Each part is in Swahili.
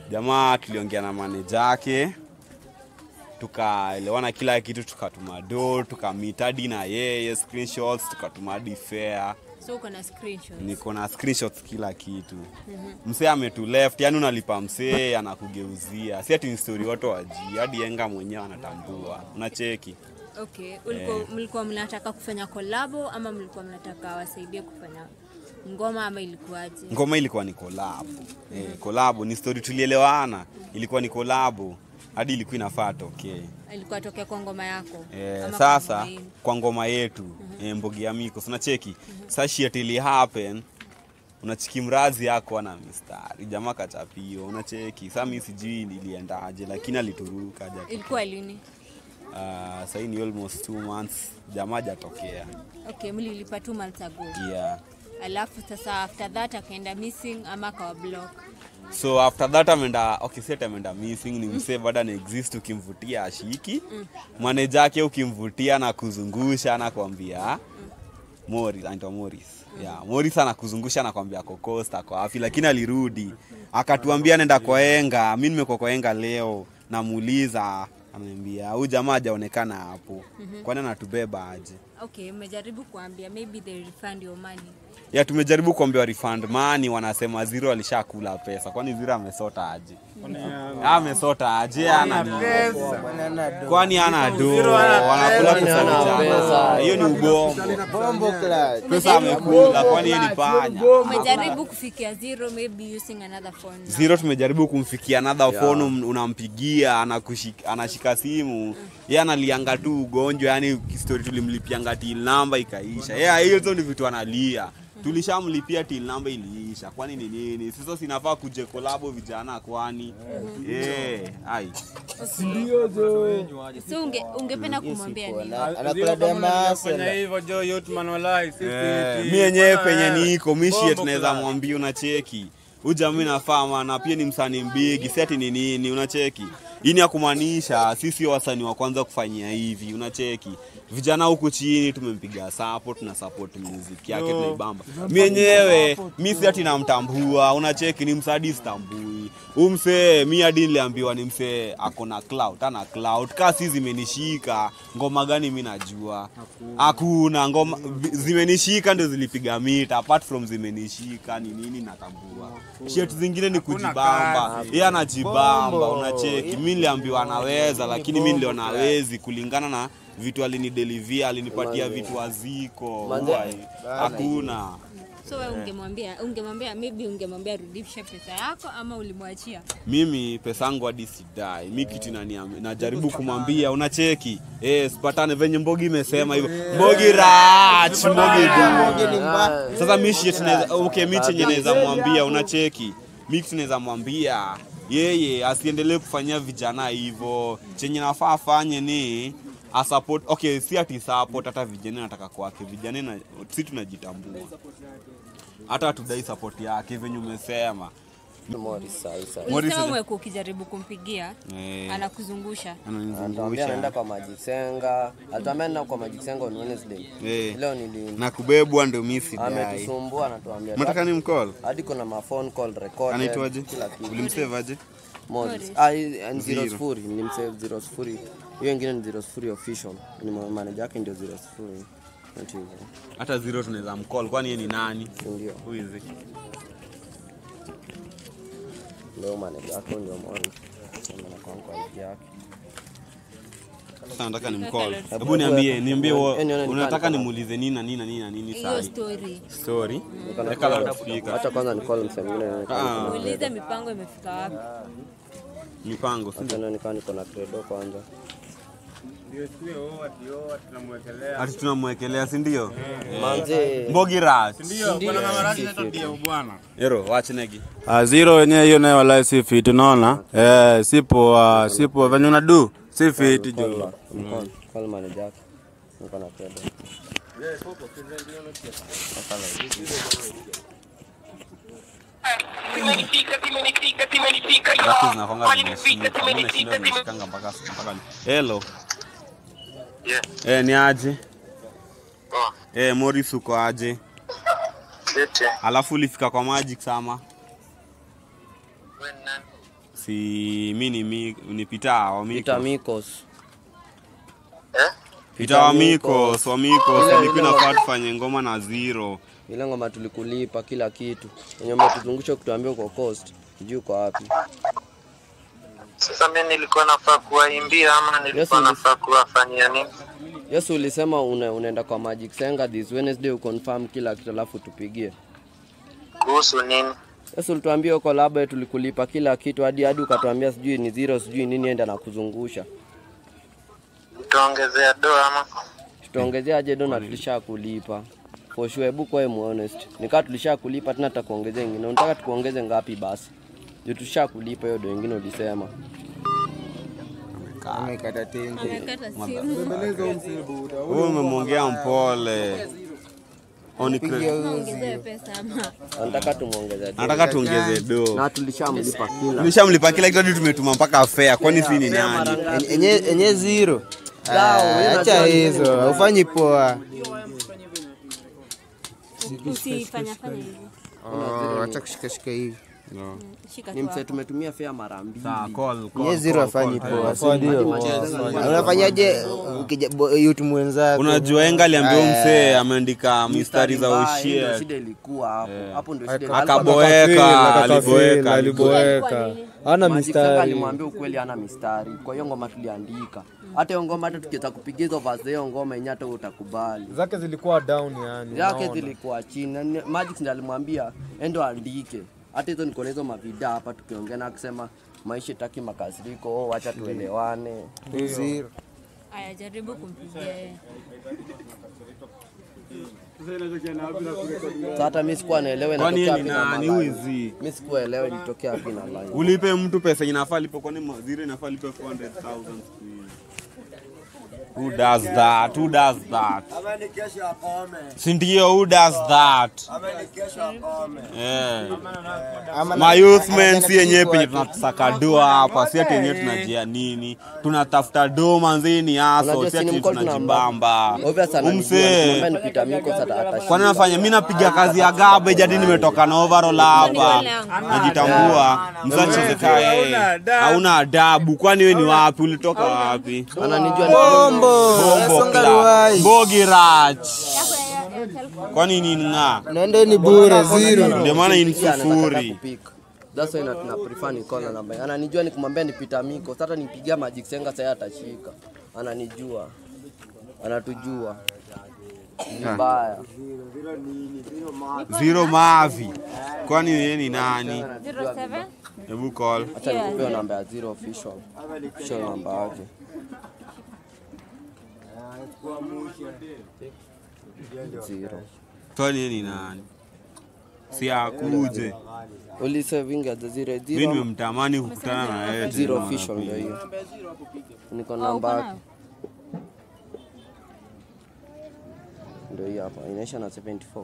jamaa tuliongea na maneja yake tukaelewana kila kitu tukatuma do tukamit hadi na yeye screenshots tukatuma hadi fare so uko na screenshots niko na screenshots kila kitu msee ametu left yani unalipa msee anakugeuzia si ati ni story watu wajii hadi yenga mwenyewe anatambua unacheki okay ulikuwa mlikuwa mnataka kufanya kolabo ama mlikuwa mnataka wasaidie kufanya ngoma ama ilikuwaje ngoma ilikuwa ni kolabo eh, kolabo ni story tulielewana ilikuwa ni kolabo hadi ilikuwa inafaa tokee ilikuwa tokea kwa ngoma yako Eh, Ama kwa sasa ngoma yenu? kwa ngoma yetu eh, mbogi ya miko sinacheki sa shit ili happen unachiki mrazi yako ana mistari jamaa kachapio unacheki sa mi sijui niliendaje lakini alituruka aja ilikuwa lini uh, sahii ni almost two months jamaa jatokea okay mlilipa two months ago yeah. alafu sasa after that akaenda missing ama akawa block so after that ameenda okay set ameenda missing ni msee bado ana exist ukimvutia ashiki maneja yake ukimvutia na kuzungusha anakwambia Morris anaitwa Morris yeah Morris anakuzungusha anakwambia ako Coast ako wapi lakini alirudi akatuambia nenda kwa Enga mimi nimekuwa kwa Enga leo namuuliza ananiambia huyu jamaa hajaonekana hapo kwani anatubeba aje okay umejaribu kuambia maybe they refund your money ya tumejaribu kuambiwa refund money wanasema zero alishakula pesa kwani zero amesota aje amesota aje ana kwani ana do wanakula pesa vijana hiyo ni ubombo Bombo class. pesa amekula kwani hiyo ni panya umejaribu kufikia zero maybe using another phone now. zero tumejaribu kumfikia another phone um- unampigia anakushik- anashika simu ye analianga tu ugonjwa yani story tulimlipianga till namba ikaisha yeah, hizo ni vitu analia tulishamlipia till namba iliisha kwani ni nini sasa sinafaa kuje kolabo vijana kwani yeah, ai so unge, ungependa kumwambia nini Anakula demasa. hivyo jo youth man walai sisi Eh, ti- mi yenyewe penye Eh, niko mishie bombo tunaweza class. mwambia unacheki ujami nafama na pia ni msanii mbigi si ati ni nini unacheki hii ni ya kumaanisha sisi wasanii wa kwanza kufanyia hivi unacheki vijana huku chini tumempiga support na support muziki yake tunaibamba mi yenyewe mi si ati namtambua unacheki ni msadi stambui huu msee mi hadi niliambiwa ni msee ako na cloud ana cloud kaa si zimenishika ngoma gani mi najua hakuna ngoma vi- zimenishika ndio zilipiga mita apart from zimenishika ni nini natambua shet zingine ni kujibamba yeye anajibamba unacheki mi niliambiwa anaweza lakini mi niliona hawezi kulingana na vitu alinidelivia alinipatia vitu aziko Wai, hakuna so we ungemwambia ungemwambia maybe ungemwambia rudishe pesa yako ama ulimwachia mimi pesa yangu hadi sidai mi kitu inaniam- najaribu kumwambia unacheki eh, sipatane venye mbogi imesema hivyo mbogi rach mbogi du sasa mishi tunaweza okay, mi chenye naweza mwambia unacheki mi kitu naweza mwambia yeye asiendelee kufanyia vijana hivyo chenye nafaa afanye ni asupport okay si ati support hata vijana nataka kwake vijana na, si tunajitambua hata tudai support yake venye umesema Morris sasa. Morris ulisema aja- umekuwa ukijaribu kumpigia Eh. anakuzungusha Anatuambia ananizungusha anaenda kwa Majisenga. Alituambia anaenda kwa Majisenga on Wednesday. Eh. Leo nili na kubebwa ndio mi sidai ametusumbua anatuambia. mataka ni mcall hadi kuna ma phone call recorded. anaitwaje Kila kitu. ulimsave aje Morris. Ah, hii- ni Zero. zero sifuri. Nilimsave zero sifuri. Hiyo ingine ni zero sifuri official. Ni ma- manager yake ndio zero sifuri. Not hivyo. hata zero tunaweza mcall kwani yeye ni nani Si ndio? Who is he? Ndio manager yake ndio Morris. Sema na kwa kwa ID yake. Sasa nataka ni mcall hebu niambie niambie Yaani, wo- yaani, unataka nipande. nimuulize nini na nini na nini na nini hiyo sahi story story Niko weka na- loudspeaker Acha kwanza ni call msee mwingine. Ah. muulize mipango imefika wapi mipango si Acha nikaa niko na credo kwanza. Ndio siwe oa tio tunamwekelea. ati tunamwekelea si ndio Manze. mbogi rat Ndio kuna mamarati na tabia bwana. ero watch negi Ah, zero wenyewe hiyo nayo walai si fit unaona? Eh, sipo ah, sipo venye unadu si fit jo. Call, call manager yake. Niko na credo. Zake zinakwanga zimeshika mimi nashinda nimeshikanga mpaka mpaka hello Yeah. eh ni aje Poa. eh Morris uko aje Lete. alafu ulifika kwa Magic sama Wewe ni nani? si mi ni mi ni pita wa Peter miko Mikos. Eh? pita wa miko wa miko Ile- ilikuwa ile- inafaa tufanye ngoma na zero Ile ngoma tulikulipa kila kitu. Wenye umetuzungusha kutuambia uko coast. Sijui uko wapi. Sasa mimi nilikuwa nafaa kuwaimbia ama nilikuwa Yes, nafaa kuwafanyia nini? Yesu ulisema una, unaenda kwa Magic Senga this Wednesday uconfirm kila kitu alafu tupigie. Kuhusu nini? Yesu ulituambia uko laba tulikulipa kila kitu hadi hadi ukatuambia sijui ni zero sijui nini enda na kuzungusha. Utaongezea doa ama? Tutaongezea aje dona tulisha kulipa. For sure, hebu kwa honest. Nikaa tulisha kulipa tena tutakuongezea ingine. Unataka tukuongeze ngapi basi? Ndio tulisha kulipa hiyo do ingine ulisema. Amekata tenzi. Amekata simu. huyu umemwongea mpole Oni credit. Ongezewe pesa ama Anataka tumuongeze do. nataka tuongeze do Na tulishamlipa kila. tulishamlipa kila kitu hadi tumetuma mpaka fea kwani si ni nani Enye- Enye enye zero. Sawa, Ah, wewe Acha unajua hizo, haufanyi poa. usifanya fanya hivyo. Oh, Acha kushikashika hivi. Shika Ni tu mse hapo. tumetumia fea mara mbili. Sawa, call, call, Enye zero call, hafanyi call. poa. si ndio? Unafanyaje ukija bo- youth mwenzako? unajua enga aliambia Eh. msee ameandika mistari za mbaya, hiyo ndio ushie shida ilikuwa hapo. Hapo ndio shida. akaboeka aliboeka Kwa aliboeka nini? ana Magic Sanga mistari alimwambia ukweli hana mistari. Kwa hiyo ngoma tuliandika. Hata hiyo ngoma hata tukiweza kupiga hizo verse za hiyo ngoma yenyewe hata wewe utakubali. zake zilikuwa down yani Yake unaona. zilikuwa chini. Na ni- Magic ndiye alimwambia endo andike. Hata hizo niko na hizo mavida hapa tukiongea na akisema maisha taki makasiriko, oh, acha tuelewane. Zero. Aya, jaribu kumpigia yeye. Sasa hata mimi sikuwa naelewa kwani inatokea yeye wapi ni na nani line. wizi Mimi sikuwa elewa ilitokea wapi na line. ulipe mtu pesa inafaa lipe kwani mazire inafaa lipe 400,000 siku hizi. Who does that? Who does that? Si ndio, who does that? Yeah. Ama Ma youth men anataka si yenyewe kuchukua penye tunasaka doa hapa, si ati yenyewe tunajia nini, tunatafuta do manzeni aso, Unajua si si ni ati mkono tunajibamba. Obvious ananijua Umsee nikamwambia ni Peter Miko sasa atashinda. kwani nafanya mi napiga kazi ya garbage hadi nimetoka na overall hapa najitambua msachezeka yeye hauna adabu kwani we ni wapi ulitoka wapi Ananijua ni Bombo. Bombo Songa Club. ruai. Bogi Rach. kwani nini ng'aa Naenda ni bure zero. ndio maana hii ni Pia anataka sufuri kupika. That's why na tuna prefer ni call namba. Ananijua nikimwambia ni Peter Miko. Sasa nipigia Magic Senga sasa atashika. Ananijua. Anatujua. Vibaya. zero mavi kwani yeye ni nani 07 hebu call Acha nikupe namba ya zero official. Official namba yake. Zero. kwani yeye ni nani si akuje Ulise vinga za zero mi zero. nimemtamani kukutana na yeye Zero tena official ndio pia. hiyo. Niko Oh, namba uko yake. nayo? Ndio hiyo hapa. Inaisha na 74.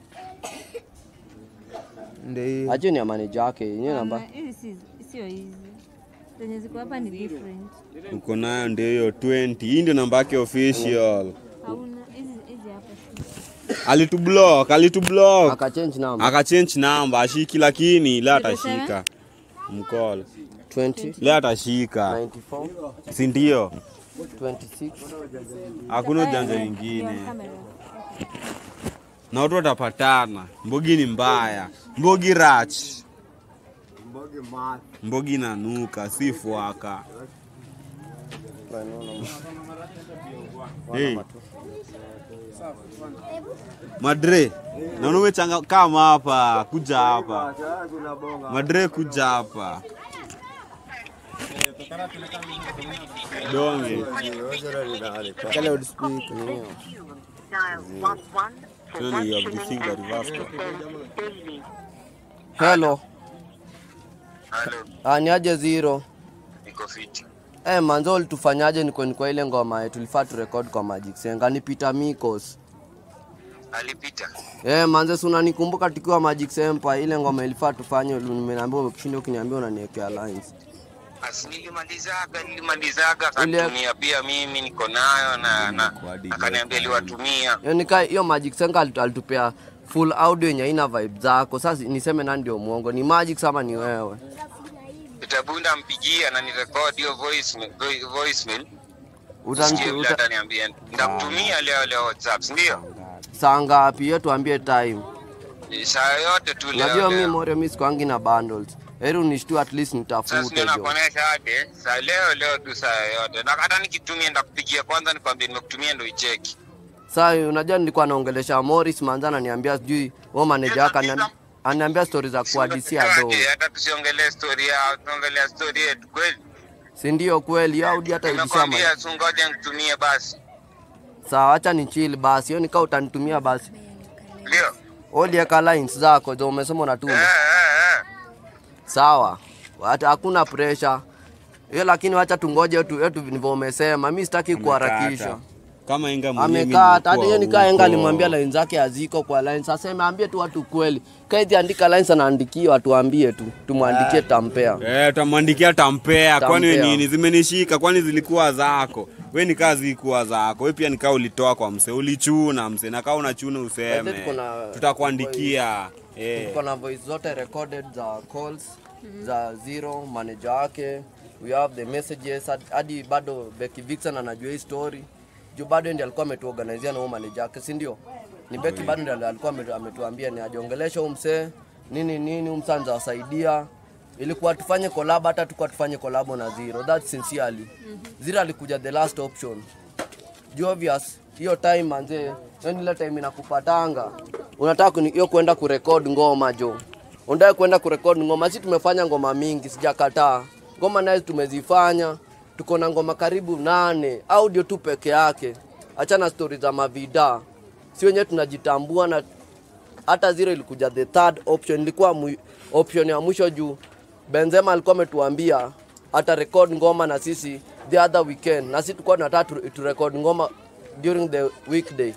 Ndio hiyo. Aje ni ya manager yake. Yenyewe namba. Hapana, hizi si- sio hizi zenye ziko hapa ni different. uko nayo ndio hiyo 20 hii ndio namba yake official Hauna hizi hizi hapa. alitublock alitublock Akachange namba. akachange namba ashiki lakini le atashika mkola 20 le atashika 94 si ndio 26 hakuna ujanja Ndio nyingine kamera. na watu watapatana mbogi ni mbaya mbogi rach mbogi nanuka si fwaka hey. madre naona umechanga kama hapa kuja hapa madre kuja hapa donge Weka loudspeaker. Surely you have received the reverse call. Hello. Halo, Ah, ni aje zero. niko fiti. Eh, manzo ulitufanyaje niko ni kwa ile ngoma yetu tulifaa tu record kwa Magic Senga ni Peter Mikos. Alipita. Eh, manze si unanikumbuka tukiwa Magic Sempa ile ngoma ilifaa tufanye nimeambia ukishinda ukiniambia unaniwekea lines. Asi nilimalizaga, nilimalizaga Ile- akanitumia pia mimi niko nayo na na akaniambia liwatumia. Yaani nika hiyo Magic Senga alitu- alitupea full audio yenye haina vibe zako. Sasa niseme nani ndio muongo? Ni Magic sama ni wewe? Peter Bunda mpigie ananirekodi hiyo voice voi- voicemail. Utani- Sikie vile uta- ataniambia. Ndakutumia leo leo WhatsApp, si ndio? saa ngapi? Hiyo tuambie time. Saa yote tu leo. Unajua mi leo. Morio, mi sikuangi na bundles. Heri unishtue at least Sasa nitafute ndio jo. nakuonesha aje saa leo leo tu saa yote, na hata nikitumia ndakupigia kwanza, nikwambie nimekutumia ndo icheki. Saa unajua nilikuwa naongelesha Morris manza ananiambia sijui wewe manager wake anani- ananiambia stories za kuhadisia do. Aje, Hata tusiongelee story yao, tuongelea story yetu kweli. Si ndio kweli? Audi hata ilishama. Nimekwambia tu ngoja nikutumie basi, Sawa, acha ni chill basi. Hiyo nikaa utanitumia basi. ndio Ulieka lines zako zo umesema eh, unatuma. eh, eh. Sawa. Hata hakuna pressure. Hiyo lakini wacha tungoje tu yetu ndivyo umesema. Mimi sitaki kuharakisha. kama inga mwenyewe mimi Amekaa hata nilikuwa hiyo nikaa enga huko. alimwambia line zake haziko kwa line. Sasa ameambie tu watu kweli. Kaiti andika lines anaandikia watu waambie tu. Tumwandikie tampea. Eh, utamwandikia tampea. Kwani we Tampea. nini? Zimenishika. Kwani zilikuwa zako? We nikaa zilikuwa zako. We pia nikaa ulitoa kwa mse, ulichuna mse, na kaa unachuna useme, tuko na- tutakuandikia eh. Tuko na voice zote recorded za calls za zero manager wake. We have the messages hadi- hadi bado Becky Vixen anajua hii story. Juu bado ndiye alikuwa ametuorganizia na huyo manager wake, si ndio? Ni Becky bado ndiye alikuwa ametu- ametuambia ni ajiongeleshe huyu msee nini nini, huyu msee anawasaidia. Ilikuwa tufanye collab, hata tukua tufanye collab na Zero. That sincerely. Zero alikuja the last option juu obvious hiyo time manze, yani ile time inakupatanga, unataka kuni- hiyo kwenda kurekod ngoma jo, unataka kwenda kurekod ngoma. Si tumefanya ngoma mingi, sijakataa ngoma naye tumezifanya, tuko na ngoma karibu nane, audio tu peke yake, achana stori za mavida, si wenyewe tunajitambua na hata zero ilikuja the third option, ilikuwa mwi, option ya mwisho juu Benzema alikuwa ametuambia ata record ngoma na sisi the other weekend, na sisi tulikuwa tunataka tu, tu record ngoma during the weekday,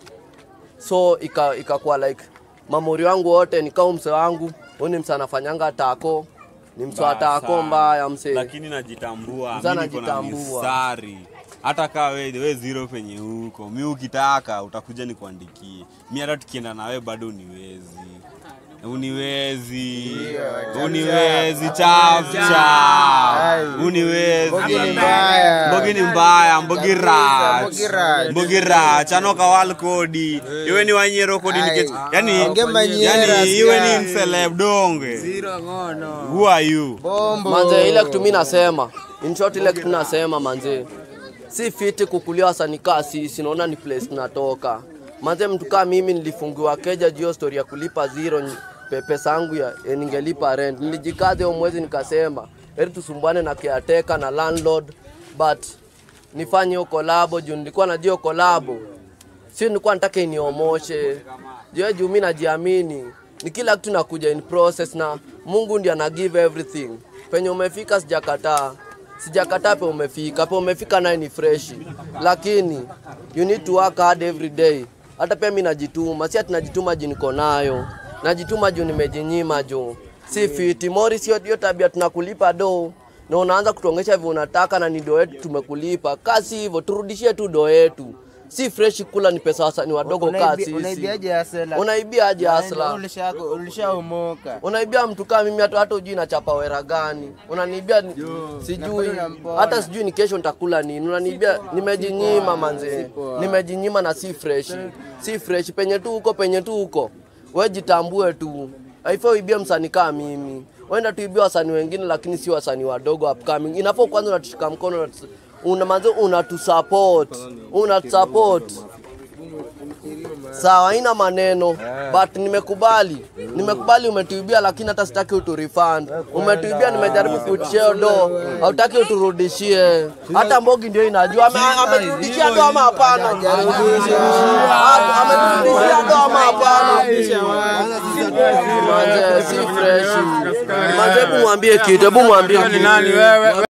so ika ikakuwa like mamori wangu wote nikao mse wangu huyu ni mse anafanyanga tako ni mse wa tako Sana. mbaya mse Lakini najitambua, Mzee mimi niko na anajitambua. mistari. Hata kaa we, we zero penye huko, mi ukitaka utakuja nikuandikie. Mi hata tukienda na we bado uniwezi uniwezi uniwezi chapcha uniwezi Mbogi ni mbaya. mbogi ni mbaya mbogi rach Mbogi rach. mbogi rach anoka wal kodi iwe ni wanyero kodi nikech yani Onge manyera, yani iwe sikia. ni mseleb donge who are you Bombo. manze ile kitu mimi nasema in short ile kitu nasema manze si fiti kukulia wasanii kaa sisi naona ni place tunatoka manze mtu kaa mimi nilifungiwa keja juu ya story ya kulipa zero ni- pe- pesa yangu ya ya ningelipa rent nilijikaza hiyo mwezi nikasema heri tusumbuane na caretaker na landlord but nifanye hiyo kolabo juu nilikuwa najua hiyo kolabo sio nilikuwa nataka iniomoshe juu juu mimi najiamini ni kila kitu nakuja in process na Mungu ndiye ana give everything penye umefika sijakataa sijakataa pe umefika pe umefika naye ni fresh lakini you need to work hard every day hata pia mimi najituma si ati najituma juu niko nayo najituma juu nimejinyima juu si fiti Morris hiyo hiyo tabia tunakulipa do na unaanza kutuongesha hivyo unataka na ni do yetu tumekulipa kasi hivyo turudishie tu do yetu si fresh kula ni pesa wasanii wadogo kaa Unaibi- sisi Unaibiaje asela? unaibiaje asla Ulisha- Ulishaomoka. unaibia mtu kama mimi hata hata ujui nachapa wera gani unaniibia ni- sijui na mbona. hata sijui ni kesho nitakula nini unaniibia nimejinyima manze nimejinyima na si fresh si fresh penye tu huko penye tu huko we jitambue tu haifai uibie msanii kama mimi wenda tuibia wasanii wengine lakini si wasanii wadogo upcoming inafaa kwanza unatushika mkono unatu- una manze unatusupport unatusupport sawa haina maneno but nimekubali nimekubali umetuibia lakini hata sitaki uturefund umetuibia nimejaribu kucheo do hautaki uturudishie hata mbogi ndio inajua Ame- ameturudishia do ama hapana Ah, ameturudishia do ama hapana Manze, si fresh manze hebu mwambie kitu hebu mwambie kitu